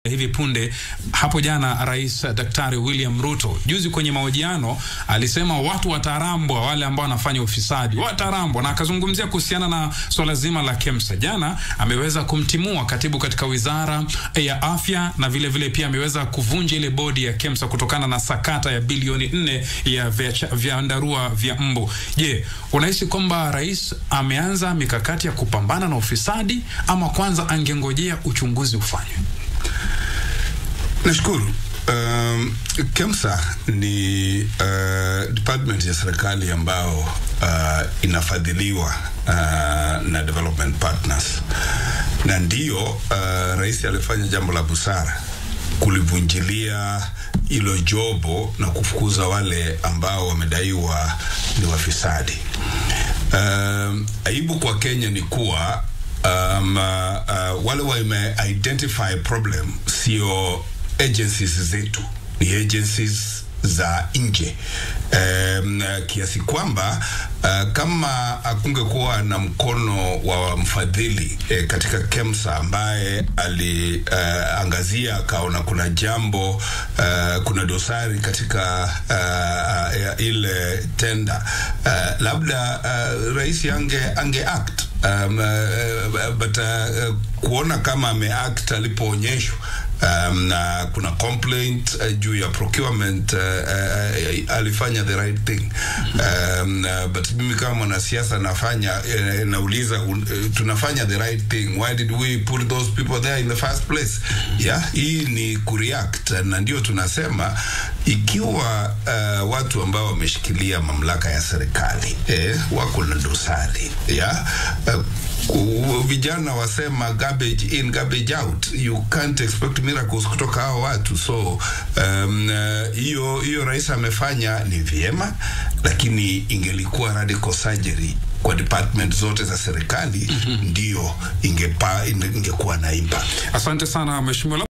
hivi punde hapo jana, Rais Daktari William Ruto juzi kwenye mahojiano alisema watu watarambwa, wale ambao wanafanya ufisadi watarambwa, na akazungumzia kuhusiana na swala zima la KEMSA. Jana ameweza kumtimua katibu katika wizara ya afya na vile vile pia ameweza kuvunja ile bodi ya KEMSA kutokana na sakata ya bilioni nne ya vyandarua vya mbu. Je, unahisi kwamba rais ameanza mikakati ya kupambana na ufisadi ama kwanza angengojea uchunguzi ufanywe? Nashukuru. Um, KEMSA ni uh, department ya serikali ambao uh, inafadhiliwa uh, na development partners, na ndiyo uh, rais alifanya jambo la busara kulivunjilia hilo jobo na kufukuza wale ambao wamedaiwa ni wafisadi. Um, aibu kwa Kenya ni kuwa um, uh, uh, wale wame identify problem sio agencies zetu, ni agencies za nje um, kiasi kwamba uh, kama akungekuwa na mkono wa mfadhili eh, katika KEMSA ambaye aliangazia uh, akaona kuna jambo uh, kuna dosari katika uh, uh, ile tenda uh, labda uh, rais ange, ange act um, uh, but uh, kuona kama ameact alipoonyeshwa um, na kuna complaint uh, juu ya procurement uh, uh, alifanya the right thing um, uh, but mimi kama mwanasiasa nafanya uh, nauliza uh, tunafanya the right thing why did we put those people there in the first place yeah hii ni kureact na ndio tunasema ikiwa uh, watu ambao wameshikilia mamlaka ya serikali eh, wako na dosari yeah uh, vijana wasema garbage in garbage out you can't expect miracles kutoka hao watu so hiyo um, hiyo uh, rais amefanya ni vyema lakini ingelikuwa radical surgery kwa department zote za serikali mm -hmm. ndio ingepa ingekuwa na impact asante sana mheshimiwa